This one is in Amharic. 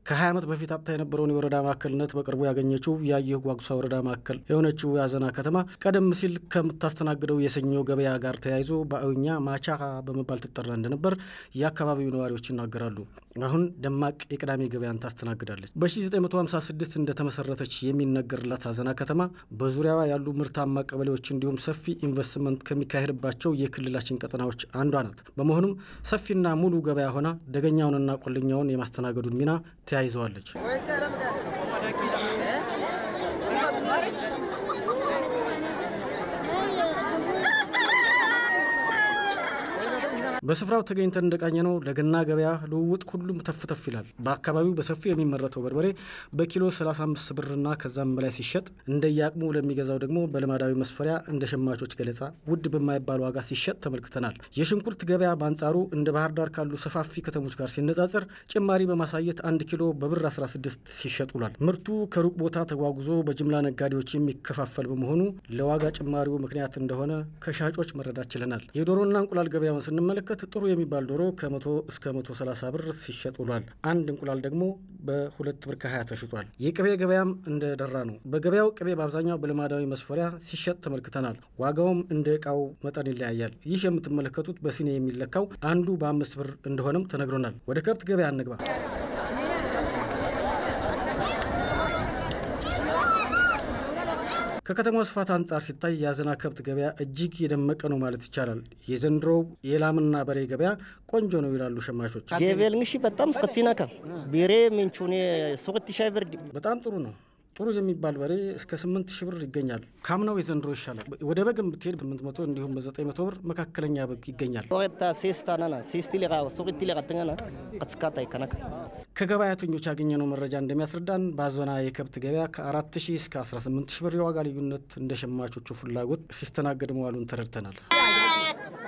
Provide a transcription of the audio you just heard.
ከ20 ዓመት በፊት አጥታ የነበረውን የወረዳ ማዕከልነት በቅርቡ ያገኘችው የአየሁ ጓጉሳ ወረዳ ማዕከል የሆነችው የአዘና ከተማ ቀደም ሲል ከምታስተናግደው የሰኞ ገበያ ጋር ተያይዞ በአዊኛ ማቻ በመባል ትጠራ እንደነበር የአካባቢው ነዋሪዎች ይናገራሉ። አሁን ደማቅ የቅዳሜ ገበያን ታስተናግዳለች። በ1956 እንደተመሰረተች የሚነገርላት አዘና ከተማ በዙሪያዋ ያሉ ምርታማ ቀበሌዎች እንዲሁም ሰፊ ኢንቨስትመንት ከሚካሄድባቸው የክልላችን ቀጠናዎች አንዷ ናት። በመሆኑም ሰፊና ሙሉ ገበያ ሆና ደገኛውንና ቆለኛውን የማስተናገዱን ሚና ተያይዘዋለች። በስፍራው ተገኝተን እንደቃኘ ነው ለገና ገበያ ልውውጥ ሁሉም ተፍተፍ ይላል። በአካባቢው በሰፊው የሚመረተው በርበሬ በኪሎ 35 ብርና ከዛም በላይ ሲሸጥ እንደየአቅሙ ለሚገዛው ደግሞ በልማዳዊ መስፈሪያ እንደ ሸማቾች ገለጻ ውድ በማይባል ዋጋ ሲሸጥ ተመልክተናል። የሽንኩርት ገበያ በአንጻሩ እንደ ባህር ዳር ካሉ ሰፋፊ ከተሞች ጋር ሲነጻጸር ጭማሪ በማሳየት አንድ ኪሎ በብር 16 ሲሸጥ ውሏል። ምርቱ ከሩቅ ቦታ ተጓጉዞ በጅምላ ነጋዴዎች የሚከፋፈል በመሆኑ ለዋጋ ጭማሪው ምክንያት እንደሆነ ከሻጮች መረዳት ችለናል። የዶሮና እንቁላል ገበያውን ስንመለከት ጥሩ የሚባል ዶሮ ከ100 እስከ 130 ብር ሲሸጥ ውሏል። አንድ እንቁላል ደግሞ በሁለት ብር ከ20 ተሽጧል። የቅቤ ገበያም እንደደራ ነው። በገበያው ቅቤ በአብዛኛው በልማዳዊ መስፈሪያ ሲሸጥ ተመልክተናል። ዋጋውም እንደ እቃው መጠን ይለያያል። ይህ የምትመለከቱት በሲኒ የሚለካው አንዱ በአምስት ብር እንደሆነም ተነግሮናል። ወደ ከብት ገበያ እንግባ። ከከተማው ስፋት አንጻር ሲታይ የአዘና ከብት ገበያ እጅግ የደመቀ ነው ማለት ይቻላል። የዘንድሮው የላምና በሬ ገበያ ቆንጆ ነው ይላሉ ሸማቾች። ጌቤል እንግሺ በጣም ስከትሲናካ ቤሬ ምንቹኔ ሶቅት ሻይ ብርድ በጣም ጥሩ ነው። ጥሩ የሚባል በሬ እስከ ስምንት ሺህ ብር ይገኛል። ካምናው የዘንድሮ ይሻላል። ወደ በግም ብትሄድ ስምንት መቶ እንዲሁም በዘጠኝ መቶ ብር መካከለኛ በግ ይገኛል። ሶቅታ ሴስታናና ሴስቲ ሊቃ ሶቅቲ ሊቃትኛና ቀትስካታ ይከነካ ከገበያተኞች ያገኘነው መረጃ እንደሚያስረዳን በአዘና የከብት ገበያ ከ4 ሺህ እስከ 18 ሺህ ብር የዋጋ ልዩነት እንደ ሸማቾቹ ፍላጎት ሲስተናገድ መዋሉን ተረድተናል።